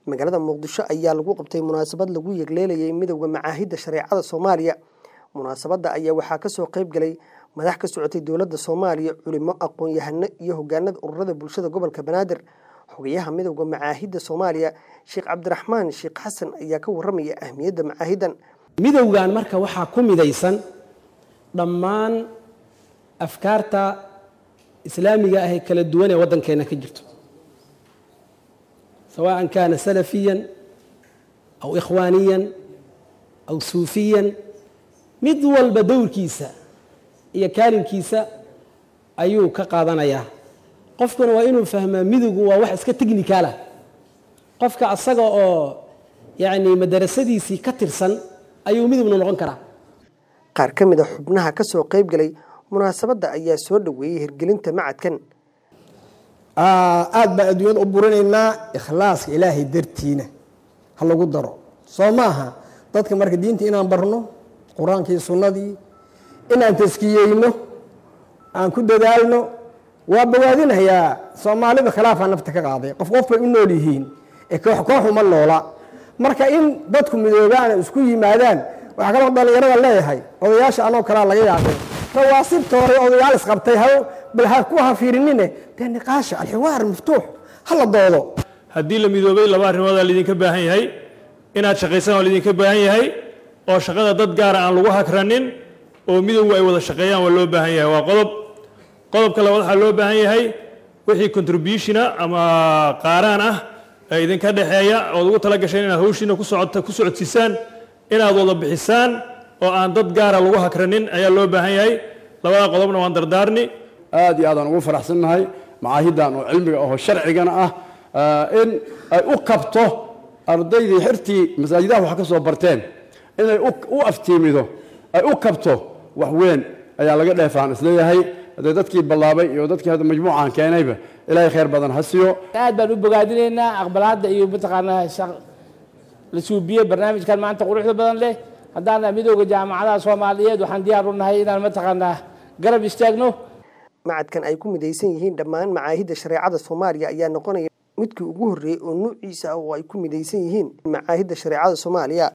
magaalada muqdisho ayaa lagu qabtay munaasabad lagu yegleelayay midowda macaahidda shareecada soomaaliya munaasabadda ayaa waxaa kasoo qayb galay madax ka socotay dowladda soomaaliya culimo aqoon-yahano iyo hogaanada ururada bulshada gobolka banaadir xogayaha midowda macaahidda soomaaliya sheekh cabdiraxmaan sheekh xasan ayaa ka waramaya ahmiyadda macaahidan midowgan marka waxaa ku midaysan dhammaan afkaarta islaamiga ah ee kala duwan ee waddankeena ka jirto sawaan kaana salafiyan aw ikhwaaniyan aw suufiyan mid walba dowrkiisa iyo kaalinkiisa ayuu ka qaadanayaa qofkuna waa inuu fahmaa midowgu waa wax iska technicaalah qofka asaga oo yacni madarasadiisii ka tirsan ayuu midowna noqon karaa qaar ka mid a xubnaha ka soo qayb galay munaasabadda ayaa soo dhoweeyey hirgelinta macadkan aad baan adduunyada u burinaynaa ikhlaaska ilaahay dartiina ha lagu daro soo ma aha dadka marka diinta inaan barno qur-aankii sunnadii inaan taskiyeyno aan ku dadaalno waa bogaadinayaa soomaalida khilaafaa nafta ka qaaday qof qof bay u nool yihiin ee koox koox uma noola marka in dadku midoobaan isku yimaadaan waxaa kaloo dhallinyarada leeyahay odayaasha anoo kalaa laga yaabay rawaasibta hore odayaal isqabtay ha bal ha ku hafiirinine dee niqaasha alxiwaar maftuux ha la doodo haddii la midoobay laba arrimoodaa laydinka baahan yahay inaad shaqaysaan waa laydinka baahan yahay oo shaqada dad gaara aan lagu hakranin oo midowgu ay wada shaqeeyaan waa loo baahan yahay waa qodob qodobka labaad waxaa loo baahan yahay wixii contributiona ama qaaraan ah ee idinka dhexeeya ood ugu tala gasheen inaad hawshiina ku socodsiisaan inaad wada bixisaan oo aan dad gaara lagu hakranin ayaa loo baahan yahay labada qodobna waan dardaarni aad iyo aadaan ugu faraxsannahay macaahiddan oo cilmiga aho sharcigana ah in ay u kabto ardaydii xirtii masaajidaha wax ka soo barteen inay u aftiimido ay u kabto wax weyn ayaa laga dheefaan isleeyahay haddee dadkii ballaabay iyo dadkii hadda majmuucan keenayba ilaahay khayr badan ha siiyo aad baan u bogaadinaynaa aqbalaadda iyo mataqaanaa la suubiyey barnaamijkan maanta quruxda badan leh haddaana midooda jaamacadaha soomaaliyeed waxaan diyaar u nahay inaan mataqaanaa garab istaagno macadkan ay ku midaysan yihiin dhammaan macaahidda shareecada soomaaliya ayaa noqonaya midkii ugu horreeyey oo nuuciisa ah oo ay ku midaysan yihiin macaahidda shareecada soomaaliya